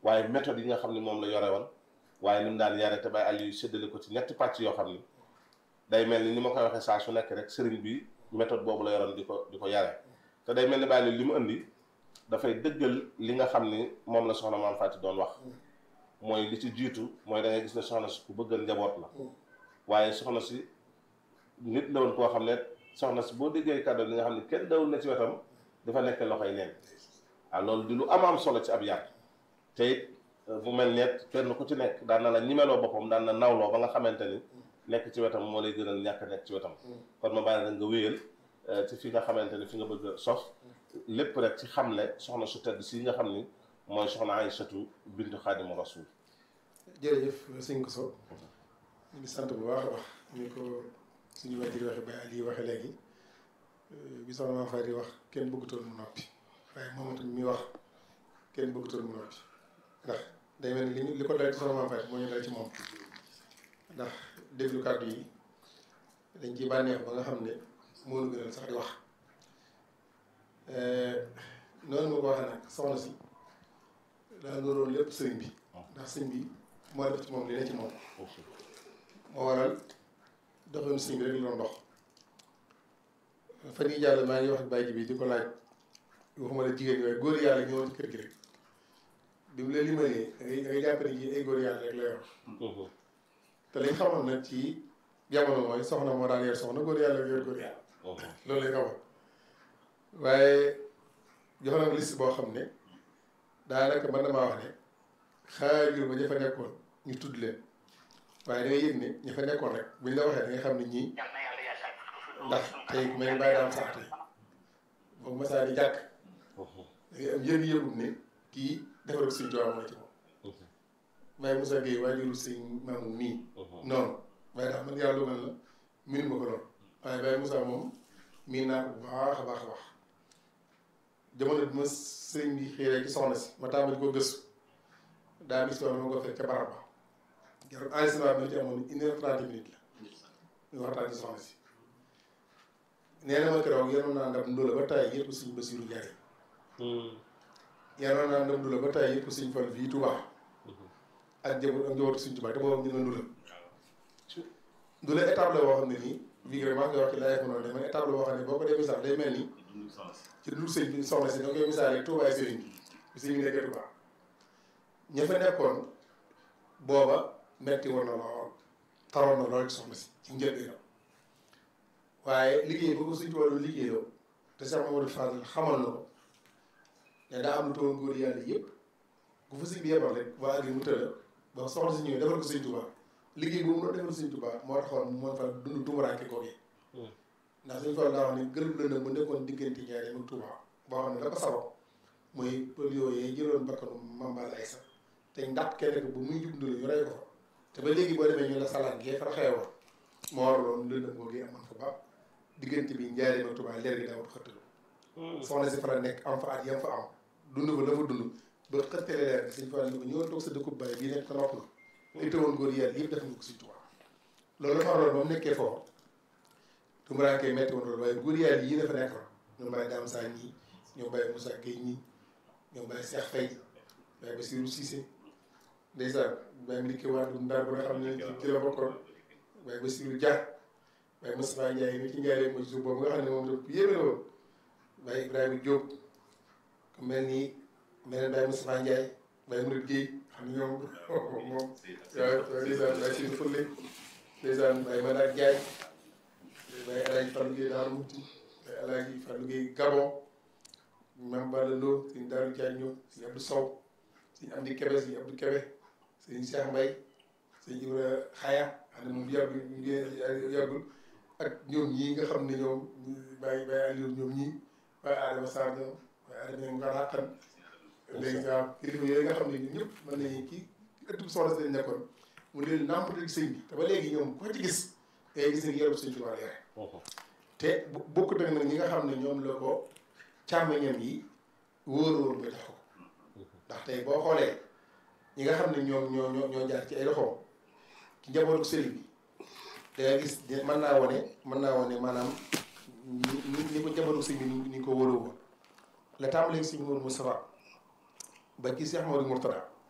waaye méthode yi nga xam ne moom la yore woon waaye ni mu daan yare te Baye Aliou séddale ko ci ñetti pàcc yoo xam ni day mel ni ni ma koy waxee saa su nekk rek sëriñ bi méthode boobu la yoroon di ko di ko yare te day mel ni Baye Aliou li mu indi dafay dëggal li nga xam ni moom la soxna maam Faty doon wax mooy li ci jiitu mooy da ngay gis ne soxna si ku bëggal njaboot la waaye soxna si nit la woon koo xam ne soxna si boo déggee kàddu li nga xam ne kenn dawul na ci wetam dafa nekk loxoy neen waaw loolu di lu am am solo ci ab yar te it bu mel net kenn ku ci nekk daan na la ñimeloo boppam daan na nawloo ba nga xamante ni nekk ci wetam moo lay gënal ñàkk nekk ci wetam kon ma bàyyi la nga wéyal ci fi nga xamante ni fi nga bëgg a sof lépp rek ci xamle soxna su tedd si nga xam ni mooy soxna Aysatu bintu Xaadimu Rasuul jërëjëf sëñ Koso ñu ngi sant bu baax a baax ni ko suñu wajur waxe Baye Aliou waxe léegi bi soxna Maam Faty wax kenn bëggutoon mu noppi waaye moom tamit mi wax kenn bëggutoon mu noppi ndax day mel ni li ñu li ko dal ci soxna Maam Faty moo ñu dal ci moom ndax déglu kàddu yi dañ ci bànneex ba nga xam ne moo ñu gënal sax di wax noonu ma ko waxee nag soxna si daa looloon lépp sëriñ bi ndax sëriñ bi moo def ci moom li ne ci moom moo waral doxoon sëriñ bi rek la doon dox fan yii jàll maa ngi wax ak bàyyi bi di ko laaj waxuma la jigéen ñi waaye góor yàlla ñëwoon ci kër gi rek bi mu la limalee da ngay da ngay jàpp ne ji ay góor yàlla rek la yor te liñ xamoon nag ci jamono mooy soxna moo daan yor soxna góor yàlla yor góor yàlla loolu lañ xamoon waaye jox na liste boo xam ne daanaka mën na maa wax ne xaajul ba ña fa nekkoon ñu tudd leen waaye da ngay yëg ne ña fa nekkoon rek buñ la waxee da nga xam ne ñii ndax tey ku mel ni bàyyi daam sax tey boobu masaa di jàkk da ngay am yëg yëgum ne kii defar ko suñ tubaab mooy ci moom waaye Moussa Gueye waajuru sëñ maamu nii noonu waaye daal man yàlla dogal la miin ma ko noonu waaye Baye Moussa moom miin naa ko bu baax a baax a baax jamono bi ma sëriñ bi xiiree ci soxna si ma tàmbali ko gëstu daa bis ma ko fekk ca barab ba jarul enregistrement bi ci amoon une heure trente minutes la ñu waxtaan ci soxna si nee na ma keroog yenoon naa ndam ndóola ba tay yëpp suñ Basiru Njaay yenoon naa ndam ndóola ba tay yëpp suñ Fall fii Tuubaa ak njaboot ak njabootu suñ Tuubaa te boobu ñu ne ndula ndula étape la boo xam ne nii bii vraiment nga wax ci laaj noonu de man étape la boo xam ne boo ko dee misaal day mel ni ci dul sëñ bi soxna si da nga koy misaalee Tuubaa ay sëriñ bi bi sëñ bi nekkee Tuubaa ña fa nekkoon booba metti woon na lool taroon na lool ci soxna si ci njëlbeenam waaye liggéey boobu suñ Tuubaa doon liggéeyoo te Cheikh Mamadou Fadal xamal na ko ne daa am lu toon góor yàlla yëpp bu fa sëñ bi yebal rek waa agri mu tëla ba soxna si ñëwee defal ko sëñ Tuubaa liggéey boobu noonu defal sëñ Tuubaa moo taxoon mu mën fa dund tumuraanke koo gi ndax suñu fa daa wax ne gërëm la bu nekkoon diggante Njaaréem ak Tuubaa boo xam ne la ko sabab mooy pël yooyu jëloon bakkanu Mambal Aysa te ndax kenn ko bu muy jub ndula ñu rey ko fa te ba léegi boo demee ñu la salaan gee fa xewoon moo waraloon lëndëm boo gi amoon fa ba diggante bi Njaaréem ak Tuubaa leer gi daawut xëttalu soxna si fa la nekk am fa at yam fa am dund fa la fa dund ba xëttale leer bi suñ fa ni ko ñëwoon toog sa dëkkub bàyyi bii nekk ko nopp la ay tëwoon góor yàlla yëpp def nga ko suñ Tuubaa loolu dafa waroon ba mu nekkee foofu tumuraanke metti woon loolu waaye góor yàlla yii dafa nekkoon ñoom Baye Dame Sa ñii ñoom Baye Moussa Gueye ñii ñoom Baye Cheikh Faye Baye Bassirou Cissé ndeysaan Baye Madické Wade Ndar ba nga xam ne ci la bokkoon Baye Bassirou Dia Baye Moustapha Ndiaye mi ci Ndiaye mooy suuf boobu nga xam ne moom tam yéeme la woon Baye Ibrahima Diop ku mel ni mel ne Baye Moustapha Ndiaye Baye Mouride Gueye xam ne ñoom moom waaw ndeysaan Baye Sidi Foule ndeysaan Baye Manar Ndiaye Baye El Hadj Fallou Gueye Daaru Muti Baye El Hadj Fallou Gueye Gabon Mame Balla Lo sëñ Daaru Diagne sëñ Abdou Sow sëñ Amdi Kebe sëñ Abdou Kebe sëñ Cheikh Mbaye sëñ Ibra Xaya xam ne moom yàggul yàggul ak ñoom ñii nga xam ne ñoom Baye Baye Aliou ñoom ñii Baye Adama Sarr ñoom Baye Adama nga xaqan léegi waaw kilifa yooyu nga xam ne ñun ñëpp mën nañu kii ëttub soxna si lañ nekkoon mu leen nàmpatal sëñ bi te ba léegi ñoom ko ci gis ngay gis ne yaru sëñ Tuubaa yore te bokkut ak nag ñi nga xam ne ñoom la ko càmmeñam yi wóor-wóor ba jox ko ndax tey boo xoolee ñi nga xam ne ñoom ñoo ñoo ñoo jaar ci ay loxoom ci njabootu sëriñ bi da nga gis mën naa wone mën naa wone maanaam ni ni ko njabootu sëriñ bi ni ko wóoroo woon la tàmbalee si Mourou Moustapha ba ci Cheikh Modou Mourtada